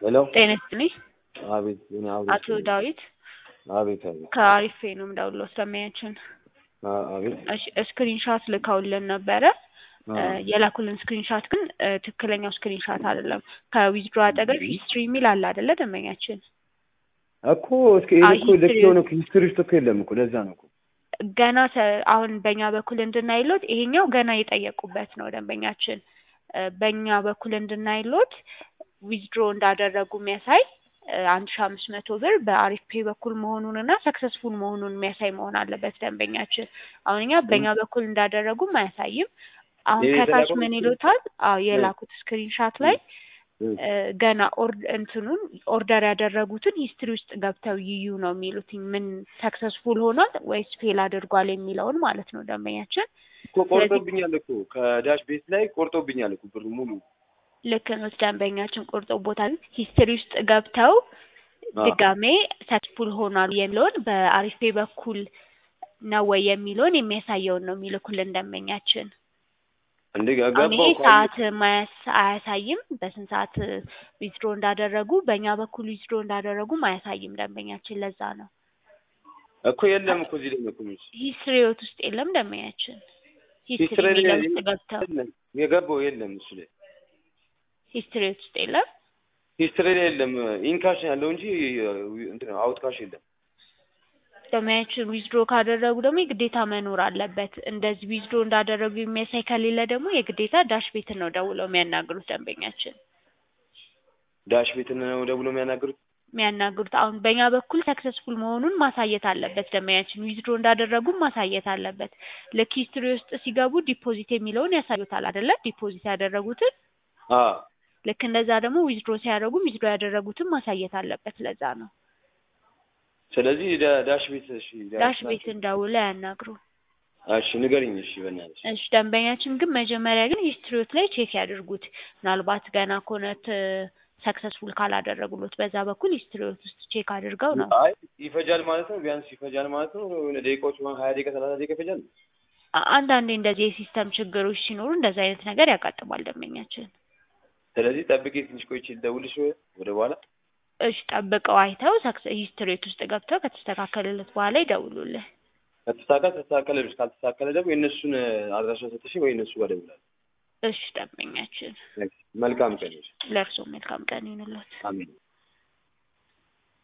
ሄሎ ጤና ይስጥልኝ። አቤት እኔ አቤት አቶ ዳዊት አቤት አቤት ከአሪፌ ነው የምደውለው ስለሚያችን አ- አቤት ስክሪንሻት ልከውልን ነበረ። አ- የላኩልን ስክሪንሻት ግን እ፣ ትክክለኛው ስክሪንሻት አይደለም። ከዊዝድሮ አጠገብ ሂስትሪ የሚል አለ አይደለ? ደንበኛችን እኮ እስኪ ይሄ አይ እኮ ልክ ሂስትሪ- የሆነ ሂስትሪ ውስጥ እኮ የለም እኮ ለዛ ነው እኮ ገና ተ- አሁን በእኛ በኩል እንድናይሎት ይሄኛው ገና የጠየቁበት ነው ደንበኛችን እ፣ በእኛ በኩል እንድናይሎት ዊዝድሮ እንዳደረጉ የሚያሳይ እ፣ አንድ ሺ አምስት መቶ ብር በአሪፍ ፔ በኩል መሆኑን እና ሰክሰስፉል መሆኑን የሚያሳይ መሆን አለበት ደንበኛችን። አሁን እኛ በእኛ በኩል እንዳደረጉም አያሳይም። አሁን ይሄ ከታች የተላከው ምን ምስል- ይሉታል? አዎ የላኩት ስክሪንሻት ላይ እ፣ እ፣ ገና ኦርድ እንትኑን ኦርደር ያደረጉትን ሂስትሪ ውስጥ ገብተው ይዩ ነው የሚሉት። ምን ሰክሰስፉል ሆኗል ወይስ ፌል አድርጓል የሚለውን ማለት ነው ደንበኛችን። እኮ ቆርጦብኛል እኮ ከዳሽ ቤት ላይ ቆርጦብኛል እኮ ብሩ ሙሉ ልክ ነው ደንበኛችን ቆርጦ ቦታ ሂስትሪ ውስጥ ገብተው አ፣ ድጋሜ ሰክሰስፉል ሆኗል የሚለውን በአሪፌ በኩል ነው ወይ የሚለውን የሚያሳየውን ነው የሚልኩልን ደንበኛችን። እንደ አሁን ገባው ይሄ እኮ ሰዓት ማያስ አያሳይም። በስንት ሰዓት ዊዝድሮ እንዳደረጉ በእኛ በኩል ዊዝድሮ እንዳደረጉም አያሳይም ደንበኛችን። ለዛ ነው እኮ የለም እኮ እዚህ ላይ ነው እኮ የሚልሽ። ሂስትሪዎት ውስጥ የለም ደንበኛችን። ሂስትሪ ሂስትሪ ላይ የሚለው ውስጥ ገብተው የለም የገባው የለም እሱ ላይ ሂስትሪዎት ውስጥ የለም። ሂስትሪ ላይ የለም ኢንካሽ ያለው እንጂ እንትን አውትካሽ የለም። ደንበኛችን ዊዝድሮ ካደረጉ ደግሞ የግዴታ መኖር አለበት። እንደዚህ ዊዝድሮ እንዳደረጉ የሚያሳይ ከሌለ ደግሞ የግዴታ ዳሽ ቤትን ነው ደውለው የሚያናግሩት ደንበኛችን ዳሽ ቤት ነው ደውሎ የሚያናግሩት። የሚያናግሩት አሁን በእኛ በኩል ሰክሰስፉል መሆኑን ማሳየት አለበት። ደንበኛችን ዊዝድሮ እንዳደረጉም ማሳየት አለበት። ልክ ሂስትሪ ውስጥ ሲገቡ ዲፖዚት የሚለውን ያሳዩታል አይደለ? ዲፖዚት ያደረጉትን አ ልክ እንደዛ ደግሞ ዊዝድሮ ሲያደርጉም ዊዝድሮ ያደረጉትን ማሳየት አለበት። ለዛ ነው ስለዚህ ዳ- ዳሽ ቤት እሺ ዳሽ ቤትን ደውለው ያናግሩ። እሺ ንገሪኝ እሺ በእናትሽ እሺ ደንበኛችን ግን መጀመሪያ ግን ሂስትሪዎት ላይ ቼክ ያድርጉት። ምናልባት ገና ከሆነት ሰክሰስፉል ካላደረጉሎት በዛ በኩል ሂስትሪዎት ውስጥ ቼክ አድርገው ነው። አይ ይፈጃል ማለት ነው ቢያንስ ይፈጃል ማለት ነው የሆነ ደቂቃዎች ማለት ሀያ ደቂቃ ሰላሳ ደቂቃ ይፈጃል አ- አንዳንዴ እንደዚህ የሲስተም ችግሮች ሲኖሩ እንደዚህ አይነት ነገር ያጋጥማል ደንበኛችን። ስለዚህ ጠብቄ ትንሽ ቆይቼ ልደውልሽ ወደ በኋላ እሺ ጠብቀው አይተው ሂስትሪዎት ውስጥ ገብተው ከተስተካከለለት በኋላ ይደውሉልህ። ከተስተካከል ተስተካከለ ልሽ ካልተስተካከለ ደግሞ የእነሱን አድራሻ ሰጥሽ ወይ እነሱ ጋር እደውላለሁ እሺ ደንበኛችን፣ መልካም ቀን ይሁንልሽ ለእርስዎ መልካም ቀን ይሁንልዎት። አሜን